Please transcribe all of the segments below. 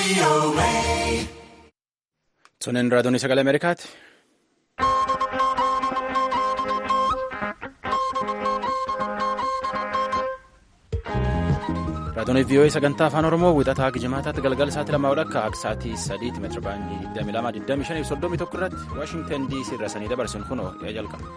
Sunin raadiyoon sagalee Ameerikaati. Raadiyoon VOA sagantaa afaan Oromoo wixataa Gijimaataatti galgala sa'aatii lamaa akka akka sa'aatii sadiitti meetira baandii 22,25 irratti Waashingtan DC irra sanii dabarsin kunoo yaa jalqaba.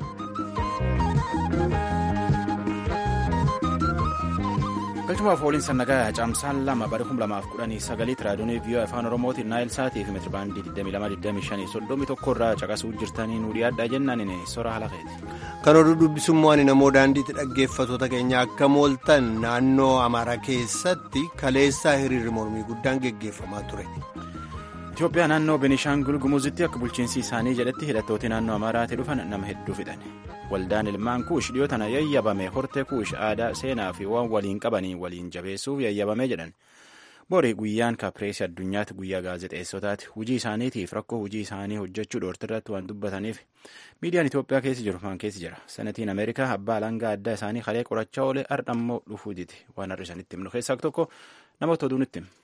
galchumaaf waliin sannagaa caamsaan lama bara 2019 raadiyoon VOA afaan oromootiin naayil sa'aatii fi meetira baandii 22,25 irraa caqasuu jirtanii nu dhiyaadhaa jennaan sora halaqeeti. kan oduu dubbisummaan namoo daandiitti dhaggeeffatoota keenya akka mooltan naannoo amaaraa keessatti kaleessaa hiriirri mormii guddaan geggeeffamaa ture. Itoophiyaa naannoo Benishaangul Gumuzitti akka bulchiinsi isaanii jedhetti hidhattooti naannoo Amaaraatii dhufan nama hedduu fixan. Waldaan ilmaan kuush dhiyoo tana yayyabame hortee kuush aadaa seenaa fi waan waliin qabanii waliin jabeessuuf yayyabame jedhan. Borii guyyaan kaapireesii addunyaatti guyyaa gaazexeessotaati. Hujii isaaniitiif rakkoo hujii isaanii hojjechuu dhoortirratti waan dubbataniif miidiyaan Itoophiyaa keessa jiru maan keessa jira. Senatiin Ameerikaa abbaa alangaa addaa isaanii kalee qorachaa oolee ardhammoo dhufuu diti. Waan har'a isanitti himnu keessaa tokko namoota oduu nutti hima.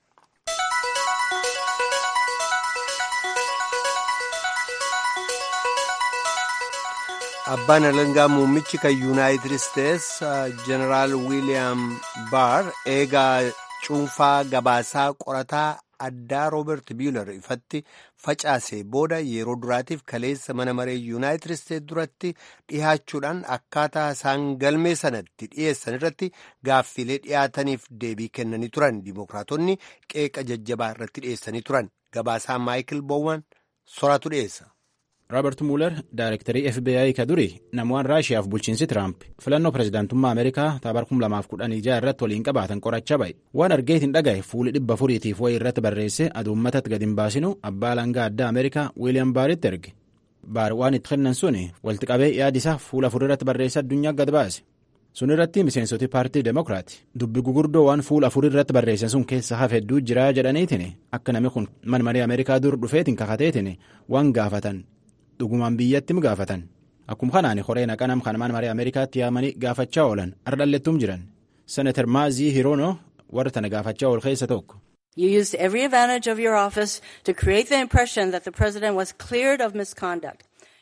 abbaan alangaa muummichi kan yuunaayitid isteets jeneraal wiiliyaam baar eegaa cuunfaa gabaasaa qorataa addaa rooberti biilar ifatti facaase booda yeroo duraatiif kaleessa mana maree yuunaayitid isteets duratti dhihaachuudhaan akkaataa isaan galmee sanatti dhiyeessan irratti gaaffiilee dhiyaataniif deebii kennanii turan dimookiraatonni qeeqa jajjabaa irratti dhiyeessanii turan gabaasaa maayikil boowwan soraatu dhiyeessa. Roobert Mueller Daayirektarii FBI ka duri namoonni Raashiyaaf bulchiinsi Tiraamp filannoo pirezidaantummaa Ameerikaa taabara 2016 irratti waliin qabaatan qorachaa ba'e. Waan argeetiin dhagaye fuuli dhibba afuriitiif wayii irratti barreesse aduu uummatatti gadi hin baasinu abbaa alangaa addaa Ameerikaa Wiiliyaam Baaritti erge. Baar waan itti kennan suni walitti qabee yaadisaa fuula afurii irratti barreesse addunyaa gad baase. Sun irratti miseensoti paartii Demokiraati. Dubbi gugurdoo waan fuula afurii irratti barreessan sun keessa hafe hedduu jira jedhaniitiin akka namni kun mana maree Ameerikaa dur dhufeetiin kakateetiin waan gaafatan. dhugumaan biyyatti mi gaafatan akkuma kanaan horee naqanam kan mana maree ameerikaatti yaamanii gaafachaa oolan ardhallettuum jiran senatar maazii hiroono warra tana gaafachaa ool keessa tokko. You used every advantage of your office to create the impression that the president was cleared of misconduct.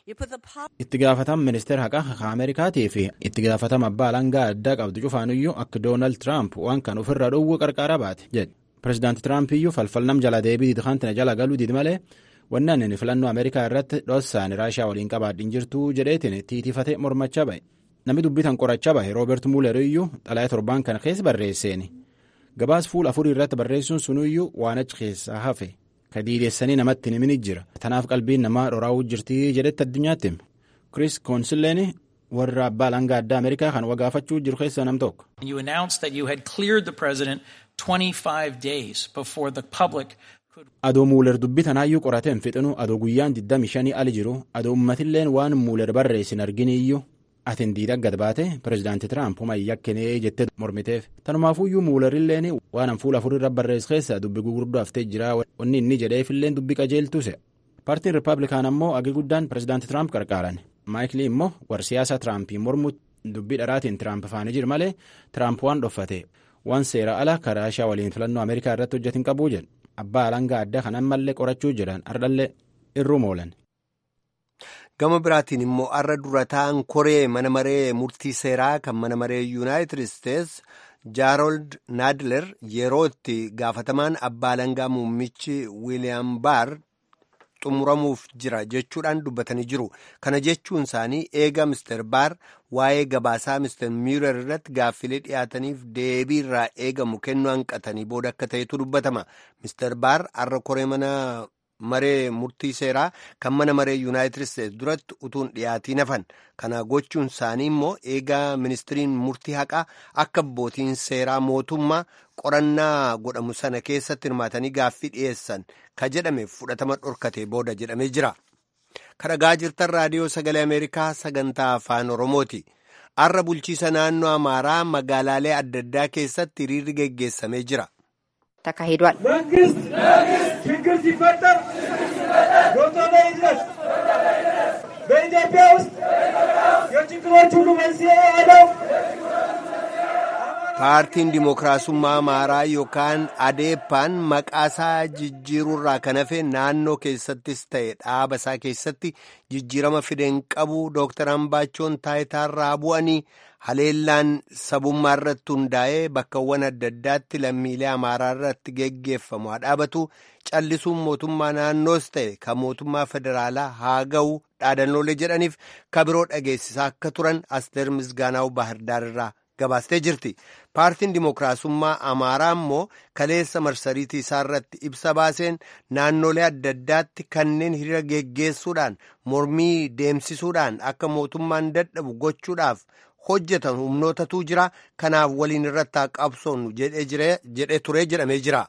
itti gaafatam ministeera haqaa ameerikaatii fi itti gaafatam abbaa alangaa addaa qabdu cufaanuyyuu akka doonaald tiraamp waan kan ofirraa dhowwuu qarqara baate jedhe pirezidaanti tiraamp iyyuu falfalnam jala deebii diidkantina jala galuu didi malee wannan inni filannoo ameerikaa irratti dhossaan raashiyaa waliin qabaadhin jirtuu jedheetiin tiitifate mormachaa ba'e namni dubbitan qorachaa bahe rooberti muuler iyyuu xalayaa torbaan kana keessa barreesseeni gabaas fuula afurii irratti barreessuun sunuyyuu waan achi keessaa hafe ka diideessanii namatti himini jira tanaaf qalbiin namaa dhoraawuu jirtii jedhetti addunyaatti hime kris koonsilleen warra abbaa alangaa addaa ameerikaa kan wagaafachuu jiru keessaa nam tokko. You announced that you had cleared the president 25 days before the public adoo muuler dubbii tanaayyuu qorateen fixinu adoo guyyaan 25 ali jiru adoo ummatilleen waan muuler barreessin arginiyyuu atin diida gad baate pirezidaanti tiraamp homa yakkinee jettee mormiteef tanumaafuyyuu muulerilleen waan an fuula afurirra barreess keessa dubbi gugurdoo haftee jira wanni inni jedheefilleen dubbi qajeeltuse paartiin rippaabilikaan ammoo agi guddaan pirezidaanti tiraamp qarqaaran maayikilii immoo war siyaasa tiraampii mormu dubbii dharaatiin tiraamp faanii jiru malee tiraamp waan dhoffate waan seera ala karaa ishaa waliin filannoo ameerikaa irratti hojjetin qabuu jedhe abbaa alangaa addaa kanan mallee qorachuu jedhan ardhallee irruu moolan. gama biraatiin immoo arra dura ta'an koree mana maree murtii seeraa kan mana maree yuunaayitid isteets jaarold naadler yeroo itti gaafatamaan abbaa alangaa muummichi wiiliyaam baar xumuramuuf jira jechuudhaan dubbatanii jiru kana jechuun isaanii eega mister baar waa'ee gabaasaa mister miirar irratti gaaffilee dhiyaataniif deebii irraa eegamu kennuu hanqatanii booda akka ta'etu dubbatama mister baar arra koree mana maree murtii seeraa kan mana maree yuunaayitid isteets duratti utuun dhiyaatiin hafan kana gochuun isaanii immoo eegaa ministiriin murtii haqaa akka abbootiin seeraa mootummaa qorannaa godhamu sana keessatti hirmaatanii gaaffii dhiyeessan ka jedhame fudhatama dhorkate booda jedhamee jira kadhagaa jirtan raadiyoo sagalee ameerikaa sagantaa afaan oromooti arra bulchiisa naannoo amaaraa magaalaalee adda addaa keessatti hiriirri geggeessamee jira. ተካሂዷል። መንግስት ችግር ሲፈጠር ዶክተር ይድረስ። በኢትዮጵያ ውስጥ የችግሮች ሁሉ መንስኤ ያለው paartiin dimookiraasummaa amaaraa yookaan adeeppaan maqaasaa jijjiiruurraa kan hafe naannoo keessattis ta'e dhaaba isaa keessatti jijjiirama fideen qabu dooktar ambaachoon taayitaarraa bu'anii haleellaan sabummaa irratti hundaa'ee bakkawwan adda addaatti lammiilee amaaraa irratti geggeeffamu haa dhaabatu callisuun mootummaa naannoos ta'e kan mootummaa federaalaa haa ga'u dhaadannoolee jedhaniif kabiroo dhageessisaa akka turan asteer misgaanaa'u baahirdaar irraa gabaastee jirti paartiin dimookiraasummaa amaaraa immoo kaleessa marsariitii isaa irratti ibsa baaseen naannolee adda addaatti kanneen hiriira geggeessuudhaan mormii deemsisuudhaan akka mootummaan dadhabu gochuudhaaf hojjetan humnootatu jira kanaaf waliin irratti haa qabsoonnu jedhee turee jedhamee jira.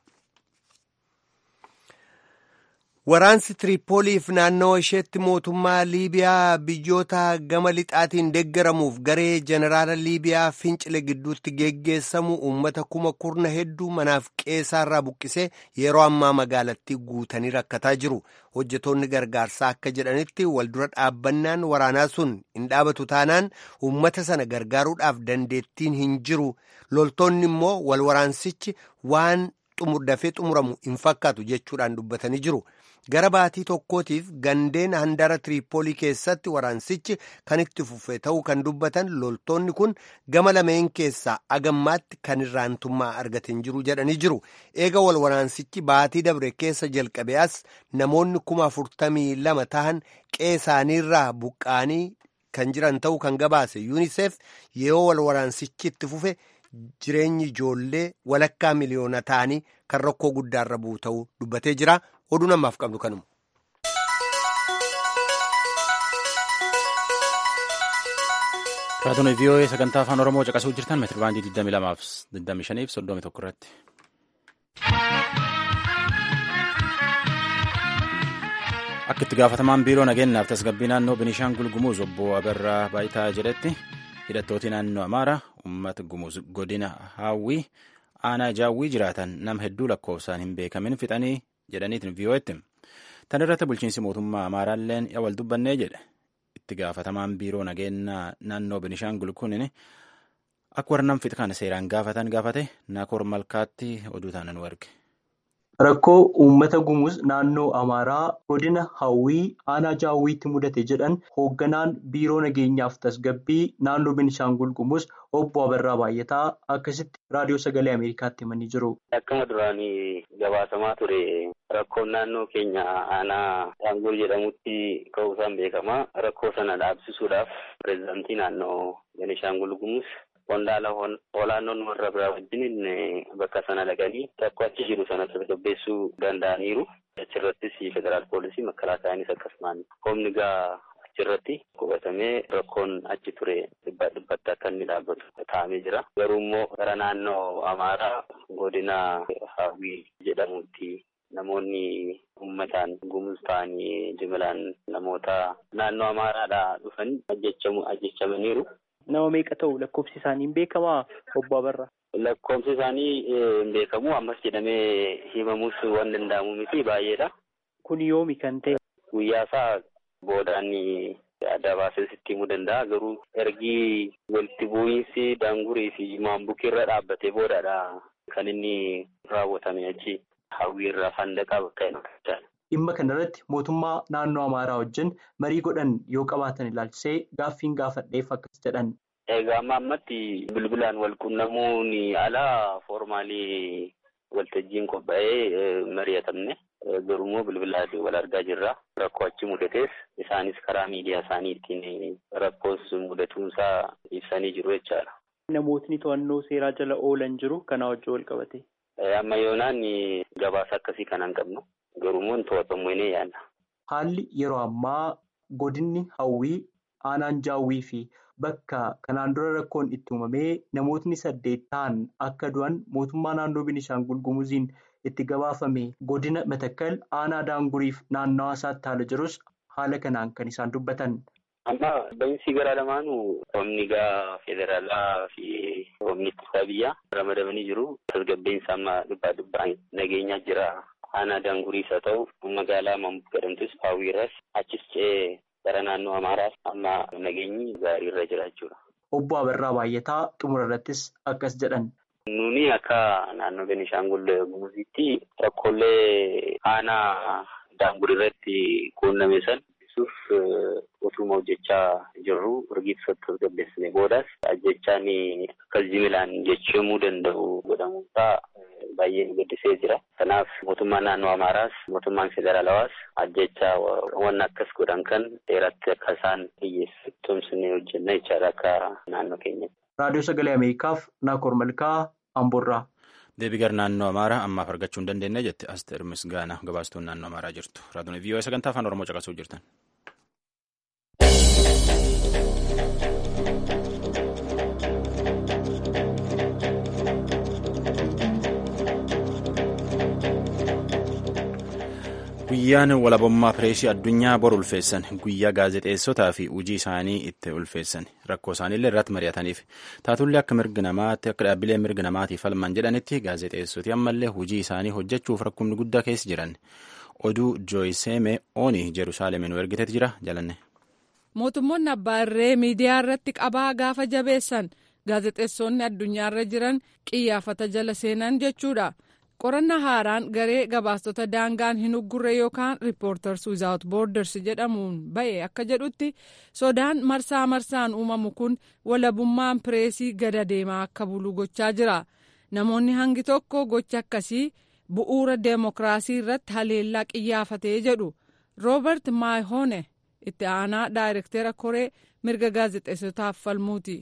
Waraansi Tiriipooliif naannawa isheetti mootummaa Liibiyaa biyyoota gama lixaatiin deeggaramuuf garee jeneraala Liibiyaa fincile gidduutti geggeessamu uummata kuma kurna hedduu manaaf qeessaarraa buqqisee yeroo ammaa magaalattii guutanii rakkataa jiru. Hojjetoonni gargaarsaa akka jedhanitti waldura dhaabbannaan waraanaa sun hin dhaabatu taanaan uummata sana gargaaruudhaaf dandeettiin hin jiru. Loltoonni immoo wal waraansichi waan dafee xumuramu hin fakkaatu jechuudhaan dubbatanii jiru. gara baatii tokkootiif gandeen handara tiriipoolii keessatti waraansichi kan itti fufe ta'uu kan dubbatan loltoonni kun gama lameen keessaa agammaatti kan irraantummaa argateen jiru jedhanii jiru eega wal waraansichi baatii dabre keessa jalqabee as namoonni kuma afurtamii lama tahan qeesaaniirraa buqqaanii kan jiran ta'uu kan gabaase yuuniseef yeroo wal waraansichi itti fufe jireenyi ijoollee walakkaa miliyoona ta'anii kan rakkoo guddaarra bu'u ta'uu dubbatee jira. oduu namaaf qabnu kanuma. Raadiyoo VOA sagantaa afaan Oromoo caqasuu jirtan meetira baandii 22 fi 25 fi 31 irratti. Akka itti gaafatamaan biiroo nageenyaaf tasgabbii naannoo Biniishaangul Gumuz obbo Abarraa Baayitaa jedhetti hidhattooti naannoo Amaaraa uummata Gumuz godina Haawwii aanaa Jaawwii jiraatan nama hedduu lakkoofsaan hin beekamin fixanii jedhaniitiin vii'oo'etti tan irratti bulchiinsi mootummaa amaaraalleen yaa wal dubbannee jedhe itti gaafatamaan biiroo nageenyaa naannoo binishaangul kunin akka warra nam fixa kana seeraan gaafatan gaafate naakoor malkaatti oduu taana nu erge. Rakkoo uummata gumuz naannoo Amaaraa godina Hawwii aanaa Jaawwiitti mudate jedhan hoogganaan biiroo nageenyaaf tasgabbii naannoo Benishaangul Gumuz obbo Abarraa Baay'ataa akkasitti raadiyoo sagalee Ameerikaatti himanii jiru. Akkuma duraanii gabaasamaa ture rakkoon naannoo keenya aanaa Shaangul jedhamutti ka'uusaan beekama. Rakkoo sana dhaabsisuudhaaf pireezidaantii naannoo Benishaangul Gumuz qondaala olaanoon warra biraa wajjin bakka sana dhaqanii rakkoo achi jiru sana tasgabbeessuu danda'aniiru. Achirrattis federaal poolisii makkalaataanis akkasumaan humni gaa achirratti qubatamee rakkoon achi ture dhibbaa dhibbatti akka inni dhaabbatu taa'amee jira. Garuu immoo gara naannoo Amaaraa godina Hawwii jedhamutti namoonni uummataan gumuz ta'anii jimilaan namoota naannoo Amaaraadhaa dhufan ajjechamaniiru. Nama meeqa ta'u lakkoofsi isaanii hin beekamaa obbo Abarraa? Lakkoofsi isaanii hin beekamu ammas jedhamee himamuus waan danda'amu miti baay'eedha. Kun yoomi kan ta'e? Guyyaa isaa boodaan adda baasee sitti himuu danda'a. Garuu ergi walitti bu'iinsi daangurii fi maambukii irra dhaabbatee boodadha kan inni raawwatame achi hawwii irraa fandaqaa bakka hin Dhimma kanarratti mootummaa naannoo Amaaraa wajjin marii godhan yoo qabaatan ilaalchisee gaaffiin gaafadheef akkas jedhan. Egaa amma ammatti bilbilaan wal quunnamuun alaa foormaalii waltajjiin qophaa'ee mari'atamne garuu immoo bilbilaan wal argaa jirra. Rakkoo achi mudatees isaanis karaa miidiyaa isaanii ittiin rakkoos mudatuunsaa ibsanii jiru jechaadha. Namootni to'annoo seeraa jala oolan jiru kanaa wajjin wal qabate. Amma yoonaan gabaasa akkasii kanaan qabnu. Garuummoo to'atamu inni yaadna. Haalli yeroo ammaa godinni hawwii aanaan jaawwii fi bakka kanaan dura rakkoon itti uumamee namootni saddeet ta'an akka du'an mootummaa naannoo Binishaangul Gumuziin itti gabaafame godina Matakkal aanaa Daanguriif naannawaa isaatti haala jirus haala kanaan kan isaan dubbatan. Amma ba'iinsi garaa lamaanuu humni gaa federaalaa fi humni ittisaa biyyaa ramadamanii jiru. Tasgabbeensa amma dhibbaa dhibbaan nageenyaa jira. Aanaa daanguriis haa ta'u magaalaa Maambuk jedhamtus Hawwiirras achis ce'ee gara naannoo Amaaraas amma nageenyi gaarii irra jira jechuudha. Obbo Abarraa Baay'ataa xumura irrattis akkas jedhan Nuni akka naannoo Beenishaangul Gumuzitti rakkoolee aanaa daangur irratti quunname san ibsuuf utuma hojjechaa jirru rigiitisatti tasgabbeessine boodas ajjechaan akkas jimilaan jechamuu danda'u godhamuunsaa baay'ee nu gaddisee jira. Kanaaf mootummaan naannoo Amaaraas mootummaan federaalawaas ajjechaa waan akkas godhan kan dheeratti akka isaan hiyyeessu tumsinee hojjenna jechaadha akka naannoo keenyatti. Raadiyoo Sagalee Ameerikaaf Naakoor Malkaa Amboorraa. Deebii gara naannoo Amaaraa ammaaf argachuu hin dandeenye jette Asteer Misgaanaa gabaastuun naannoo Amaaraa jirtu. Raadiyoon VOA sagantaa afaan Oromoo caqasuu jirtan. Guyyaan walabummaa pireesii addunyaa bor ulfeessan guyyaa gaazexeessotaa fi hojii isaanii itti ulfeessan rakkoo isaaniillee irratti mari'ataniif taatullee akka mirga namaatti akka dhaabbilee mirga namaatiif falman jedhanitti gaazexeessoti ammallee hojii isaanii hojjechuuf rakkoonni guddaa keessa jiran oduu jooyiseeme oonii jerusaalemin nu ergiteet jira jalanne. mootummoonni abbaa irree miidiyaa irratti qabaa gaafa jabeessan gaazexeessonni addunyaarra jiran qiyyaafata jala seenan jechuudha. qorannaa haaraan garee gabaastota daangaan hin uggurre yookaan riippoorters wizaawut boorders jedhamuun ba'e akka jedhutti sodaan marsaa marsaan uumamu kun walabummaan pireesii gada deemaa akka bulu gochaa jira namoonni hangi tokko gocha akkasii bu'uura deemokiraasii irratti haleellaa qiyyaafatee jedhu roobert maayhoone itti aanaa daayirektera koree mirga gaazexeessotaaf falmuuti.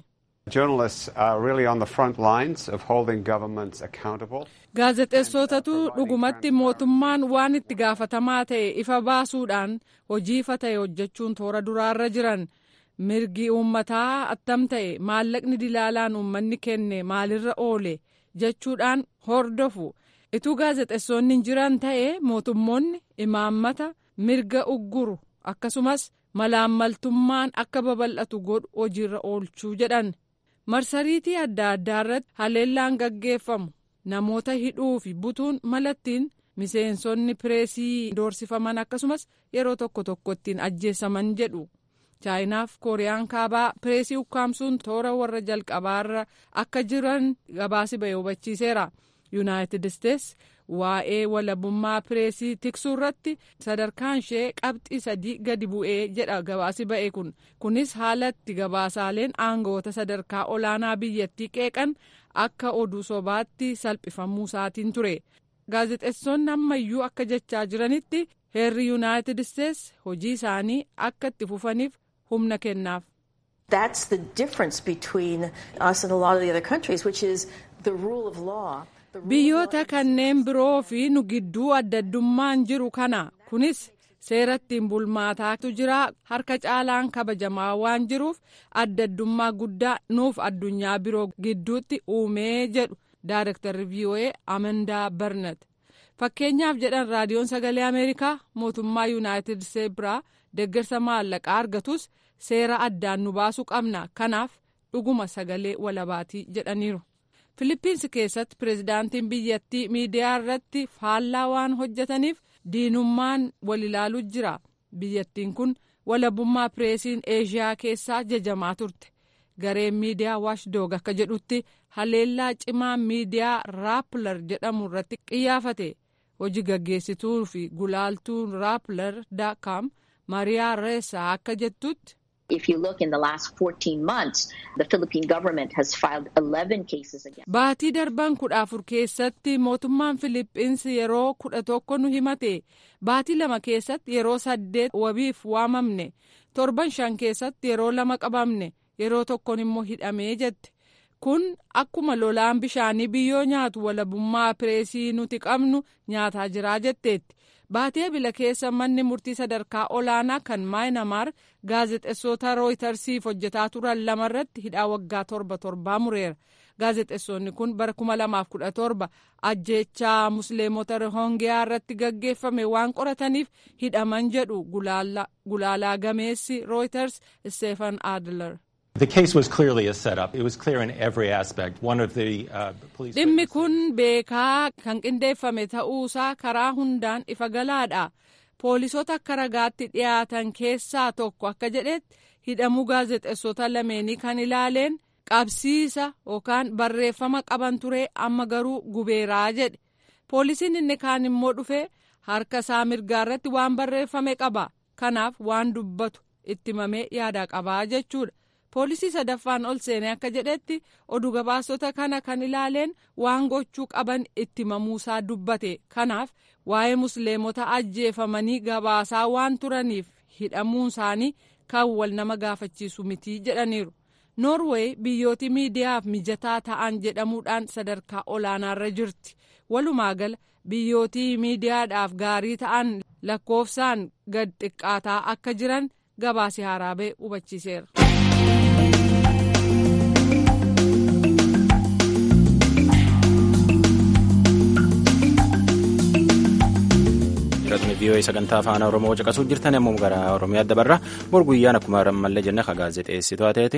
gaazexeessotatu dhugumatti mootummaan waan itti gaafatamaa ta'e ifa baasuudhaan hojii ifa ta'e hojjechuun toora duraarra jiran mirgi uummataa attam ta'e maallaqni dilaalaan uummanni kenne maalirra oole jechuudhaan hordofu ituu gaazexeessonni jiran ta'e mootummoonni imaammata mirga ugguru akkasumas malaammaltummaan akka babal'atu godhu hojiirra oolchuu jedhan. marsariitii adda addaa irratti haleellaan gaggeeffamu namoota hidhuu fi butuun malattiin miseensonni pireesii doorsifaman akkasumas yeroo tokko tokko ittiin ajjeesaman jedhu chaayinaaf kooriyaan kaabaa pireesii ukkaamsuun toora warra jalqabaarra akka jiran gabaasi ba'e hubachiiseera yuunaayitid isteets waa'ee walabummaa pireesii tiksuu irratti sadarkaan ishee qabxii sadii gadi bu'ee jedha gabaasi ba'e kun kunis haalatti gabaasaaleen aangawoota sadarkaa olaanaa biyyattii qeeqan akka oduu sobaatti salphifamuu isaatiin ture gaazexeessonni ammayyuu akka jechaa jiranitti heerri yuunaayitid isteets hojii isaanii akka itti fufaniif humna kennaaf. That's the difference between us and a lot of the other countries, which is the rule of law. biyyoota kanneen biroo fi nu gidduu addaddummaan jiru kana kunis seera ittiin bulmaataatu jira harka caalaan kabajamaa waan jiruuf addaddummaa guddaa nuuf addunyaa biroo gidduutti uumee jedhu daayirektarri vii'oo'ee amandaa barnat fakkeenyaaf jedhan raadiyoon sagalee ameerikaa mootummaa yuunaayitid isteetsi biraa deeggarsa maallaqaa argatus seera addaan nu baasuu qabna kanaaf dhuguma sagalee walabaatii jedhaniiru. Filiippiinsi keessatti pirezidaantiin biyyattii miidiyaa irratti faallaa waan hojjetaniif diinummaan wal ilaaluu jira. Biyyattiin kun walabummaa pireesiin eeshiyaa keessaa jajamaa turte. Gareen miidiyaa waashdoog akka jedhutti haleellaa cimaa miidiyaa raappilar jedhamu irratti qiyyaafate. Hojii gaggeessituu fi gulaaltuun raappilar daakaam mariyaa reessaa akka jettutti. If you look in the last 14 months, the Philippine government has filed 11 cases against. Baatii darban kudha afur keessatti mootummaan Filiippiinsi yeroo kudha tokko nu himate. Baatii lama keessatti yeroo saddeet wabiif waamamne. Torban shan keessatti yeroo lama qabamne. Yeroo tokkoon immoo hidhamee jette. Kun akkuma lolaan bishaanii biyyoo nyaatu walabummaa pireesii nuti qabnu nyaataa jiraa jetteetti. Baatee bila keessa manni murtii sadarkaa olaanaa kan maayinamaar gaazexeessota rooytarsiif hojjetaa turan lamarratti hidhaa waggaa torba torbaa mureera. Gaazexeessonni kun bara 2017 ajjeechaa musliimota rohongiyaa irratti gaggeeffame waan qorataniif hidhaman jedhu gulaalaa gameessi rooyters Stefan Adler. The case was clearly a setup. It was clear in every aspect. One of the uh, police. Dhimmi kun beekaa kan qindeeffame ta'uusaa karaa hundaan ifa galaadha. Poolisoota akka ragaatti dhiyaatan keessaa tokko akka jedhetti hidhamuu gaazexeessota lameenii kan ilaaleen qabsiisa yookaan barreeffama qaban ture amma garuu gubeeraa jedhe poolisiin inni kaan immoo dhufee harka isaa mirgaa irratti waan barreeffame qaba kanaaf waan dubbatu itti himamee yaada qabaa jechuudha. poolisii sadaffaan ol seenee akka jedhetti oduu gabaasota kana kan ilaaleen waan gochuu qaban itti himamuusaa dubbate kanaaf waa'ee musliimota ajjeefamanii gabaasaa waan turaniif hidhamuun isaanii kan wal nama gaafachiisu mitii jedhaniiru noorweey biyyooti miidiyaaf mijataa ta'an jedhamuudhaan sadarkaa olaanaarra jirti walumaa gala biyyootii miidiyaadhaaf gaarii ta'an lakkoofsaan gad xiqqaataa akka jiran gabaasi haraabee hubachiiseera. Firatni vii'oo sagantaa afaan Oromoo caqasuu jirtan yommuu gara Oromiyaa dabarra bor guyyaan akkuma rammallee jenne ka gaazexeessituu ateeti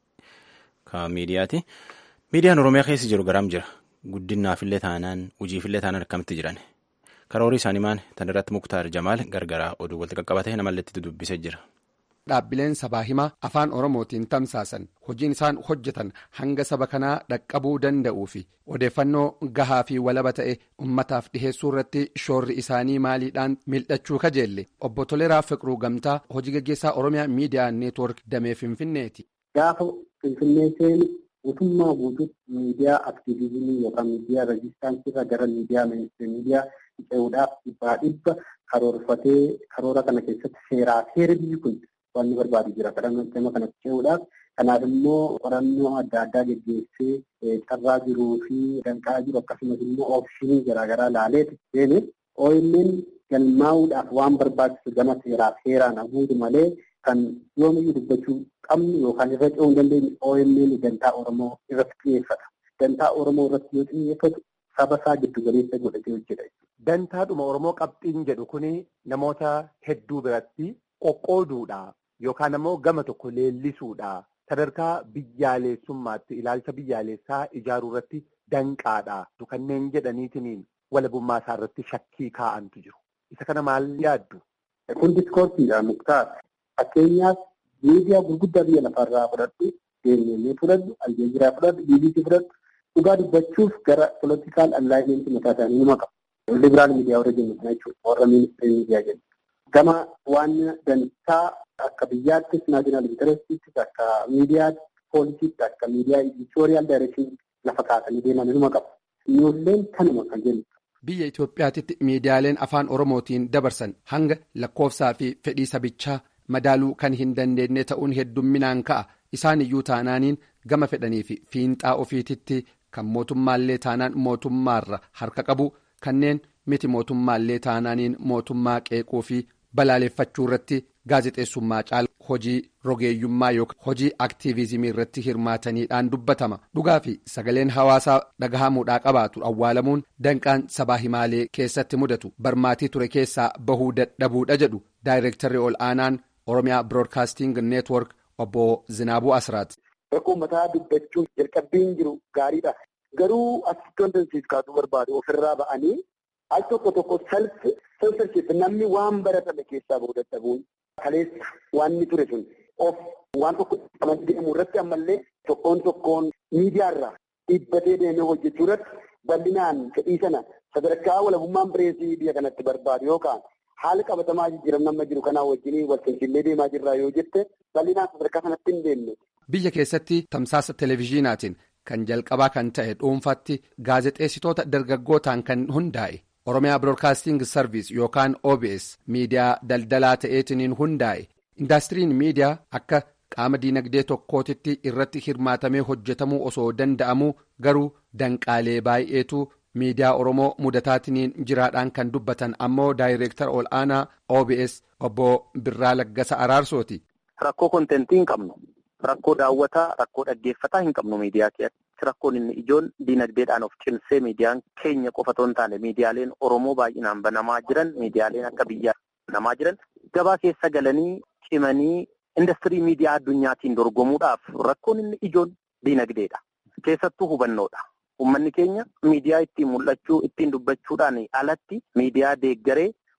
ka miidiyaati. Miidiyaan Oromiyaa keessa jiru garam jira. Guddinaafillee taanaan hojiifillee taanaan akkamitti jiran. Karoorii isaanii maan tan irratti Muktaar Jamaal gargaraa oduu walitti qaqqabatee namallee itti dubbisee jira. Dhaabbileen sabaa himaa afaan Oromootiin tamsaasan hojiin isaan hojjetan hanga saba kanaa dhaqqabuu danda'uu fi odeeffannoo gahaa fi walaba ta'e ummataaf dhiheessuu irratti shoorri isaanii maaliidhaan mil'achuu kajeelle obbo Toleraa Fiqiruu Gamtaa hojii gaggeessaa Oromiyaa Miidiyaa Neetwoork Damee Finfinneeti. Gaafa Finfinnee seenu guutummaa guutuutti miidiyaa aktiivizimii yookaan miidiyaa reejistaansii irraa gara miidiyaa miidiyaa ce'uudhaaf dhibbaa dhibba karoorfatee karoora kana keessatti seeraa seera biyyi kun waan inni barbaadu jira kadhannoo kana ce'uudhaaf kanaaf immoo qorannoo adda addaa geggeessee carraa jiruu fi danqaa jiru akkasumas immoo oopshinii garaagaraa laaleeti seene OMN galmaa'uudhaaf waan barbaachisu gama seeraa seeraan haguutu malee kan yoomiyyuu dubbachuu qabnu yookaan irra ce'uu hin dandeenye OMN dantaa Oromoo irratti xiyyeeffata. Dantaa Oromoo irratti yoo xiyyeeffatu saba isaa giddu galeessa godhatee hojjeta. Dantaadhuma Oromoo qabxiin jedhu kuni namoota hedduu biratti qoqqooduudha. Yookaan ammoo gama tokko leellisuudha. Sadarkaa biyyaalessummaatti ilaalcha biyyaalessaa ijaaruu irratti danqaadha. Kanneen jedhaniitiin walabummaa isaa irratti shakkii kaa'antu jiru. Isa kana maal yaaddu? Kun diskoorsiidha muktaar. Fakkeenyaaf miidiyaa gurguddaa biyya lafarraa fudhadhu, deemnee fudhadhu, aljeeziraa fudhadhu, BBC fudhadhu. Dhugaa dubbachuuf gara poolitikaal allaayimentii mataa isaanii nima qabu. Libiraal miidiyaa warra jennu kana jechuudha. Warra ministeera miidiyaa jennu. Gama waan dantaa akka biyyaattis naashinaal intarestiittis akka miidiyaa poolisiitti akka miidiyaa editoriyaal daayirekshinii lafa kaasanii deeman nima qabu. Ijoolleen kanuma kan jennu. Biyya Itoophiyaatti miidiyaaleen afaan Oromootiin dabarsan hanga lakkoofsaa fi fedhii sabichaa madaaluu kan hin dandeenye ta'uun heddumminaan ka'a. Isaan iyyuu taanaaniin gama fedhanii fi fiinxaa ofiititti kan mootummaallee taanaan mootummaarra harka qabu kanneen miti mootummaallee taanaaniin mootummaa qeequu fi balaaleffachuu irratti gaazexeessummaa caala hojii rogeeyyummaa yookaan hojii aktiivizimii irratti hirmaataniidhaan dubbatama dhugaa fi sagaleen hawaasaa dhagahamuudhaa qabaatu awwaalamuun danqaan sabaa himaalee keessatti mudatu barmaatii ture keessaa bahuu dadhabuudha jedhu daayireektarri ol aanaan oromiyaa biroodkaasting neetwork obbo Zinaabuu Asraat. Rakkoo mataa dubbachuun jalqabbiin jiru gaariidha. Garuu asitti wanta siif kaasuu barbaadu ofirraa ba'anii al tokko tokko salphi censorship namni waan baratame keessaa bahuu dadhabuun kaleessa waan inni ture sun of waan tokko qabatee deemu irratti ammallee tokkoon tokkoon miidiyaarraa dhiibbatee deemee hojjechuu irratti bal'inaan fedhii sana sadarkaa walabummaan pireesii biyya kanatti barbaadu yookaan haala qabatamaa jijjiiramni amma jiru kanaa wajjin walqinqillee deemaa jirraa yoo jette bal'inaan sadarkaa sanatti hin deemne. Biyya keessatti tamsaasa televezyiinaatiin kan jalqabaa kan ta'e dhuunfaatti gaazexeessitoota dargaggootaan kan hundaa'e. Oromiyaa Broadcasting Service yookaan OBS miidiyaa daldalaa ta'eetiniin hundaa'e indaastiriin miidiyaa akka qaama diinagdee tokkootitti irratti hirmaatamee hojjetamuu osoo danda'amuu garuu danqaalee baay'eetu miidiyaa Oromoo mudataatiniin jiraadhaan kan dubbatan ammoo daayireektar ol aanaa OBS obbo Birraa Laggasa Araarsooti. Rakkoo kontentii hin qabnu. Rakkoo daawwataa, rakkoo dhaggeeffataa hin qabnu miidiyaa keessatti. Rakkoon inni ijoon diinagdeedhaan of cimsee miidiyaan keenya qofa otoo hin taane miidiyaaleen Oromoo baay'inaan banamaa jiran miidiyaaleen akka biyyaa banamaa jiran gabaa keessa galanii cimanii industirii miidiyaa addunyaatiin dorgomuudhaaf rakkoon inni ijoon diinagdeedha. Keessattuu hubannoodha. Uummanni keenya miidiyaa ittiin mul'achuu ittiin dubbachuudhaan alatti miidiyaa deeggaree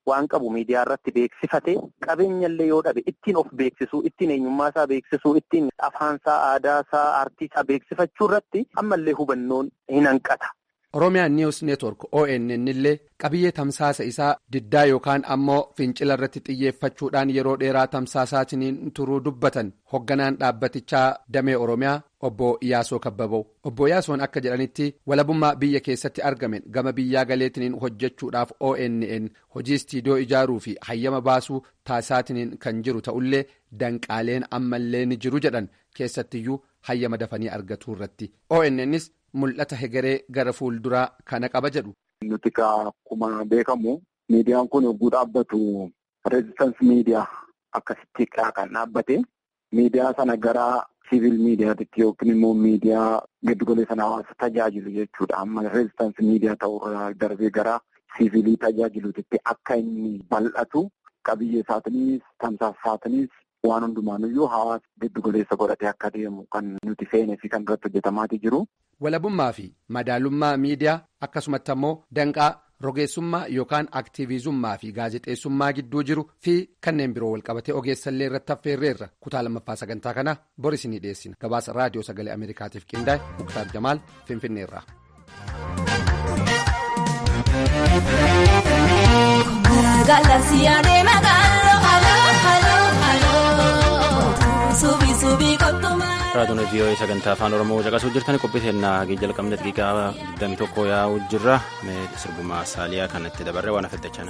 waan qabu miidiyaa irratti beeksifate qabeenyallee yoo dhabe ittiin of beeksisuu ittiin eenyummaa isaa beeksisuu ittiin afaansaa aadaa isaa aartii isaa beeksifachuu irratti ammallee hubannoon hin hanqata. Oromiyaan News Network ONN illee qabiyyee tamsaasa isaa diddaa yookaan ammoo fincila irratti xiyyeeffachuudhaan yeroo dheeraa tamsaasaatiin turuu dubbatan hogganaan dhaabbatichaa damee Oromiyaa obbo Iyaasoo Kabbaboo. Obbo Iyaasoon akka jedhanitti walabummaa biyya keessatti argamen gama biyyaa galeetiniin hojjechuudhaaf ONN hojii istiidiyoo ijaaruu fi hayyama baasuu taasisaatiin kan jiru ta'ullee danqaaleen ammallee ni jiru jedhan keessattiyyuu hayyama dafanii argatuu irratti. ONNs mul'ata hegeree gara fuulduraa kana qaba jedhu. Nuti akkuma beekamu miidiyaan kun yogguu dhaabbatu reezistansi miidiyaa akkasitti kan dhaabbate miidiyaa sana gara siivil miidiyaatti yookiin immoo miidiyaa giddugaleessa hawaasa tajaajilu jechuudha. Amma reezistansi miidiyaa ta'urraa darbee gara siivilii tajaajiluutti akka inni bal'atu qabiyyee isaatiinis tamsaasa isaatiinis waan hundumaanuyyuu hawaasa giddugaleessa godhatee akka deemu kan nuti feenee fi kan irratti hojjetamaatii jiru. Walabummaa fi madaalummaa miidiyaa akkasumatti ammoo danqaa rogeessummaa yookaan aktiivizummaa fi gaazexeessummaa gidduu jiru fi kanneen biroo walqabatee ogeessallee irratti affeerreerra kutaa lammaffaa sagantaa kana boris ni dhiyeessina gabaasa raadiyoo sagalee ameerikaatiif qindaa'e muktaar jamaal finfinneerra. raadiyoon vii'oo sagantaa afaan oromoo caqasuu jirtan qophii teennaa hagee jalqabne daqiiqaa 21 yaa'uu jirra sirbumaa saaliyaa kanatti dabarree waan affettachana.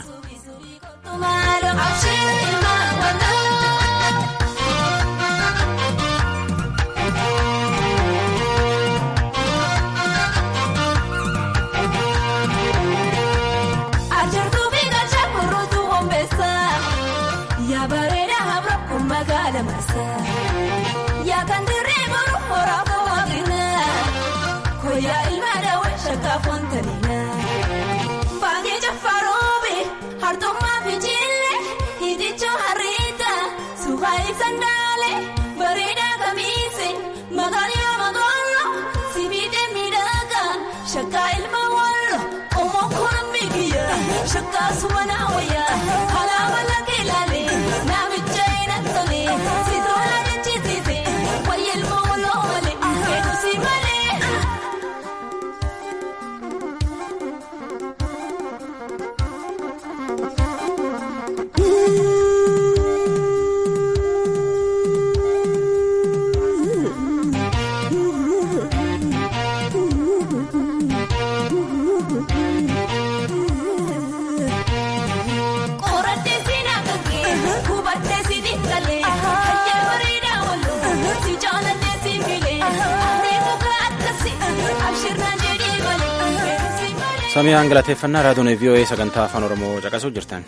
Baangee jaffaroobe hartummaa fi jille hidhichoo harreeta suuqaa ibsan daale bareedaa kamiise magaalaa magaallo sibiidee miidhagaa shakkaa ilma wallo omoo koombi biyya shakkaa sumanaa wayyaa halaama lakkee laale naamicha ina tole sitoola jechisiise wayya ilma walloo malee hedduusi malee. samii galateeffannaa raadiyoon vii'oo sagantaa afaan oromoo caqasuu jirtan.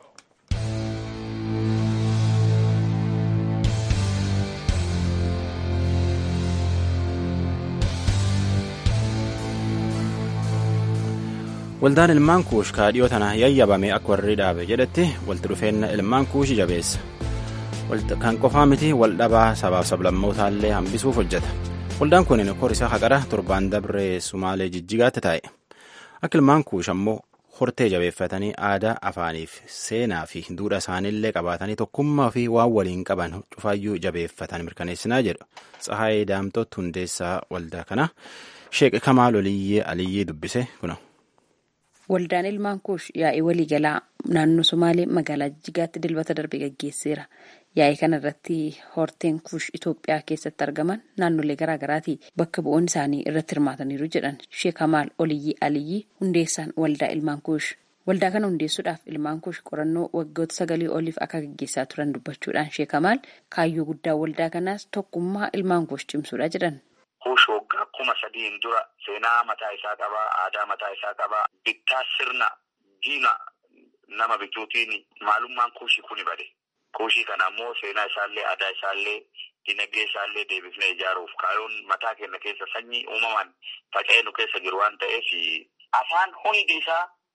waldaan ilmaan kuush kaadhiyoo tana yayyabame akka warri dhaabe jedhetti walitti dhufeenna ilmaan kuushi jabeessa kan qofaa miti waldhabaa sabaaf sablammootallee hambisuuf hojjeta waldaan kun korisaa haqara torbaan dabree sumaalee jijjigaatti taa'e akka ilmaan kuush ammoo hortee jabeeffatanii aadaa afaaniif seenaa fi duudhaa isaaniillee qabaatanii tokkummaa fi waan waliin qaban cufaayyuu jabeeffatan mirkaneessinaa jedhu tsahaayee daamtoot hundeessaa waldaa kana sheek kamaal oliyyee aliyyee dubbise kuna. Waldaan ilmaan kuush yaa'ii waliigalaa naannoo Somaalee magaalaa Jijjigaatti dilbata darbe gaggeesseera. Yaa'ii kana irratti horteen kuush Itoophiyaa keessatti argaman naannolee garaagaraati bakka bu'oonni isaanii irratti hirmaataniiru jedhan Sheek Kamaal Oliyyii Aliyyii hundeessaan waldaa ilmaan kuush. Waldaa kana hundeessuudhaaf ilmaan kuush qorannoo waggoota sagalii oliif akka gaggeessaa turan dubbachuudhaan Sheek Kamaal kaayyoo guddaa waldaa kanaas tokkummaa ilmaan kuush cimsuudha jedhan. Kuush waggaa kuma sadiin dura seenaa mataa isaa qabaa, aadaa mataa isaa qabaa, bittaa sirna diina nama bituutiin maalummaan kuushii kuni bade. Kuushii kana ammoo seenaa isaallee, aadaa isaallee, dinagdee isaallee deebifnee ijaaruuf kaayyoon mataa keenya keessa sanyii uumamaan faca'ee nu keessa jiru waan ta'eef afaan hundi isaa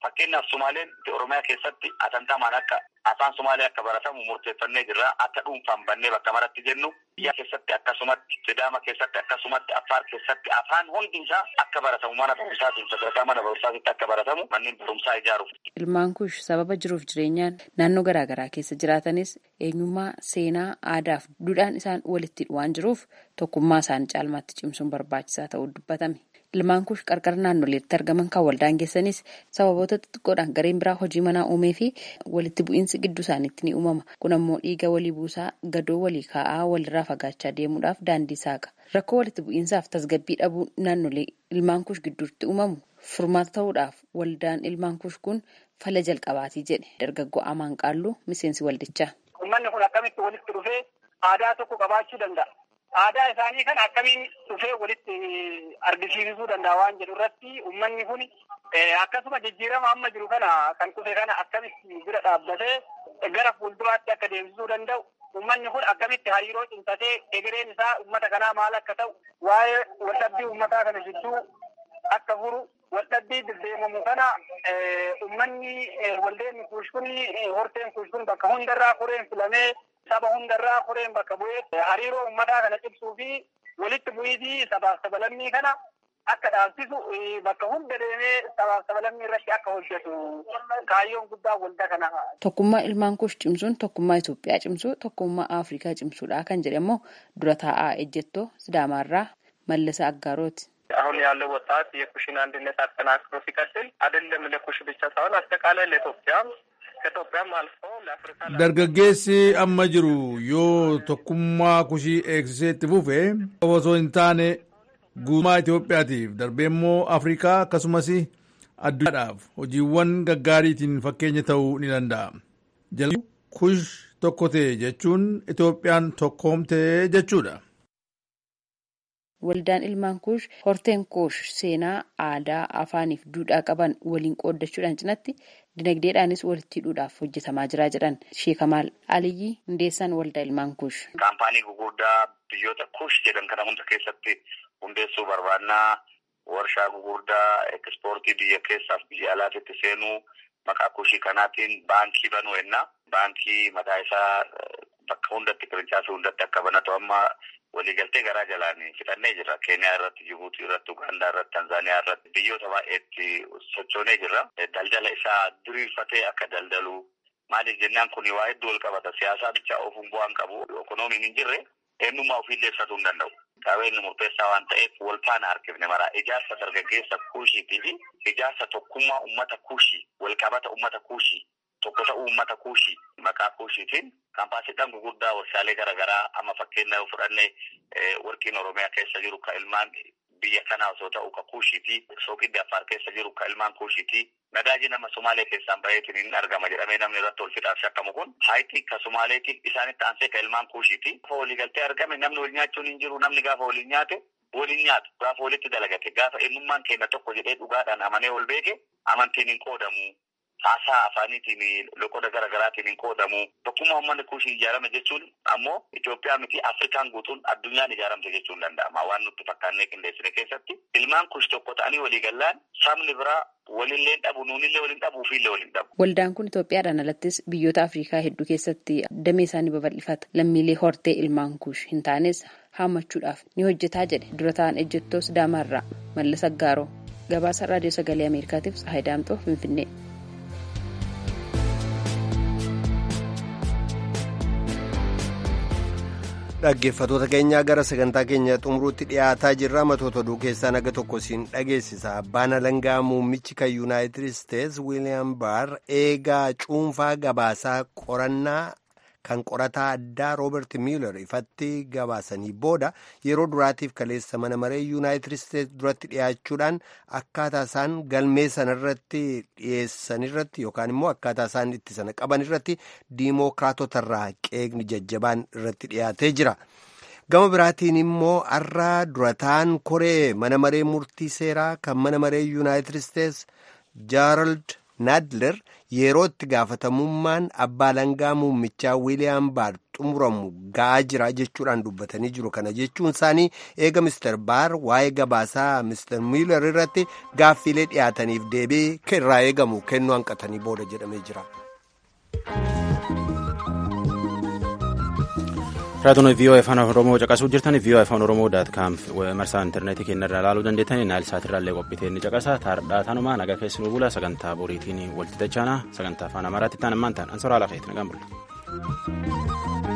Fakkeenyaaf Sumaaleen Oromiyaa keessatti atantamaan akka afaan Sumaalee akka baratamu murteeffannee jirra. Akka dhuunfaan bannee bakka maratti jennu biyya keessatti akkasumatti Sidaama keessatti akkasumatti Affaar keessatti afaan hundi isaa akka baratamu mana barumsaatiin sadarkaa mana barumsaatitti akka baratamu manneen barumsaa ijaaruuf. Ilmaan kuush sababa jiruuf jireenyaan naannoo garaagaraa keessa jiraatanis eenyummaa seenaa aadaa fi duudhaan isaan walitti waan jiruuf tokkummaa isaanii caalmaatti cimsuun barbaachisaa ta'uu dubbatame. Ilmaan kuush qarqara naannoleetti argaman kan waldaan geessanis sababoota xixiqqoodhaan gareen biraa hojii manaa uumee fi walitti bu'iinsi gidduu isaaniitti ni uumama. Kun ammoo dhiiga walii buusaa gadoo walii kaa'aa walirraa fagaachaa deemuudhaaf daandii saaqa. Rakkoo walitti bu'iinsaaf tasgabbii dhabuu naannolee ilmaan kuush gidduutti uumamu furmaata ta'uudhaaf waldaan ilmaan kuush kun fala jalqabaatii jedhe dargaggoo Amaan Qaalluu miseensi waldichaa. Uummanni kun akkamitti walitti dhufee aadaa tokko qabaachuu danda'a. Aadaa isaanii kana akkamiin dhufee walitti argisiisuu danda'a waan jedhu irratti uummanni kun akkasuma jijjiirama amma jiru kana kan dhufe kana akkamitti bira dhaabbatee gara fuulduraatti akka deemsisuu danda'u uummanni kun akkamitti hariiroo cimsatee egereen isaa uummata kanaa maal akka ta'u waa'ee waldhabbii uummataa kana jidduu akka furu waldhabbii deddeemamu kana uummanni waldeen kuush kun horteen kuush kun bakka hundarraa koreen filamee saba hundarraa koreen bakka bu'ee hariiroo uummataa kana cimsuu fi walitti bu'iitii sabaaf sabalammii kana akka dhaabsisu bakka hunda deemee sabaaf sabalammii irratti akka hojjetu kaayyoon guddaa waldaa kana. Tokkummaa ilmaan kuush cimsuun tokkummaa Itoophiyaa cimsuu tokkummaa Afrikaa cimsuudha kan jedhe immoo dura taa'aa ejjettoo Sidaamaarraa Mallasa Aggaarooti. አሁን ያለው ወጣት የኩሽን አንድነት አጠናክሮ ሲቀጥል አይደለም ለኩሽ ብቻ ሳይሆን አጠቃላይ ለኢትዮጵያም ከኢትዮጵያም አልፎ ለአፍሪካ dargaggeessi amma jiru yoo tokkummaa kushii eegsisee itti fufe osoo hin taane guutummaa Itoophiyaatiif darbee immoo Afrikaa akkasumas addunyaadhaaf hojiiwwan gaggaariitiin fakkeenya ta'uu ni danda'a. Jalqabni kush tokko ta'e jechuun Itoophiyaan tokkoomte jechuudha. Waldaan ilmaan kuush horteen kuush seenaa aadaa afaaniif duudhaa qaban waliin qooddachuudhaan cinatti dinagdeedhaanis walitti hidhuudhaaf hojjetamaa jira jedhan sheekamaal aliyyi hundeessaan waldaa ilmaan kuush. Kaampaanii gugurdaa biyyoota kuush jedhan kana hunda keessatti hundeessuu barbaannaa warshaa gugurdaa ekspoortii biyya keessaaf biyya alaatitti seenuu maqaa kuushii kanaatiin baankii banuu ennaa baankii mataa isaa bakka hundatti qirichaasii hundatti akka banatu amma waliigaltee garaa jalaan fixannee jirra. Keeniyaa irratti, Jibuutii irratti, Ugaandaa irratti, Tanzaaniyaa irratti biyyoota baay'eetti sochoonee jirra. Daldala isaa diriirfatee akka daldalu maaliif jennaan kun waa hedduu wal qabata. Siyaasaa bichaa ofuun bu'aan qabu. Ekonomiin hin jirre eenyummaa ofiillee ibsatuu hin danda'u. Qabeenyi murteessaa waan ta'eef wal faana harkifne mara ijaarsa dargaggeessa kuushiitii fi ijaarsa tokkummaa uummata kuushii wal qabata uummata kuushii tokko ta'uu uummata kuushii maqaa kuushiitiin kaampaasiidhaan gugurdaa warshaalee garaagaraa amma fakkeenya fudhannee warqiin oromiyaa keessa jiru ka ilmaan biyya kanaa osoo ta'u ka kuushiitii sookiddi affaar keessa jiru ka ilmaan kuushiitii nagaaji nama somaalee keessaan baheetiin hin argama jedhamee namni irratti ol fixaaf shakkamu kun haayitii ka somaaleetii isaanitti aansee ka ilmaan kuushiitii gaafa waliigaltee argame namni wal nyaachuun hin jiru namni gaafa waliin nyaate waliin nyaatu gaafa walitti dalagate gaafa eenyummaan keenya tokko jedhee dhugaadhaan amanee ol beeke amantiin hin qoodamu haasaa afaaniitiin loqoda gara garaatiin hin qoodamu tokkummaa uummanni kuushii ijaarame jechuun ammoo Itoophiyaa miti Afrikaan guutuun addunyaan ijaaramte jechuun danda'ama waan nutti fakkaannee qindeessine keessatti ilmaan kuush tokko ta'anii walii gallaan sabni biraa walillee dhabu nuunillee waliin dhabu ofiillee waliin dhabu. Waldaan kun Itoophiyaadhaan alattis biyyoota Afrikaa hedduu keessatti damee isaanii babal'ifata lammiilee hortee ilmaan kuush hin taanes haammachuudhaaf ni hojjetaa jedhe dura ta'an ejjettoo Sidaamaarraa Mallas Aggaaroo gabaasa raadiyoo sagalee Ameerikaatiif Tsahaay Daamxoo Finfinnee. dhaggeeffatoota keenyaa gara sagantaa keenya xumuruutti dhiyaataa jirra matoota oduu keessaa naga tokko siin dhageessisa abbaan alangaa muummichi kan yuunaayitid isteets wiiliyaam baar eegaa cuunfaa gabaasaa qorannaa kan qorataa addaa roobert miilar ifatti gabaasanii booda yeroo duraatiif kaleessa mana maree yuunaayitid isteets duratti dhiyaachuudhaan akkaataa isaan galmee sanarratti dhiyeessanirratti yookaan immoo akkaataa isaan itti sana qabanirratti diimookiraatotarraa qeeqni jajjabaan irratti dhiyaatee jira. gama biraatiin immoo har'a durataan koree mana maree murtii seeraa kan mana maree yuunaayitid isteets jaarald naadler yeroo itti gaafatamummaan abbaa alangaa muummichaa wiiliyaam baar xumuramu ga'aa jira jechuudhaan dubbatanii jiru kana jechuun isaanii eega mister baar waa'ee gabaasaa mister miilar irratti gaaffiilee dhiyaataniif deebii irraa eegamu kennuu hanqatanii booda jedhamee jira. raadiyoon vii'oo afaan oromoo caqasuu jirtan vii'oo afaan oromoo daat kaam marsaa intarneetii keenyarraa ilaaluu dandeettanii naayil saatirraallee qophitee inni caqasa taardhaa tanumaa nagaa keessanuu bula sagantaa boriitiin walitti dachaana sagantaa afaan amaaraatti ta'an ammaan ta'an ansoraa lafeetti nagaan bulla.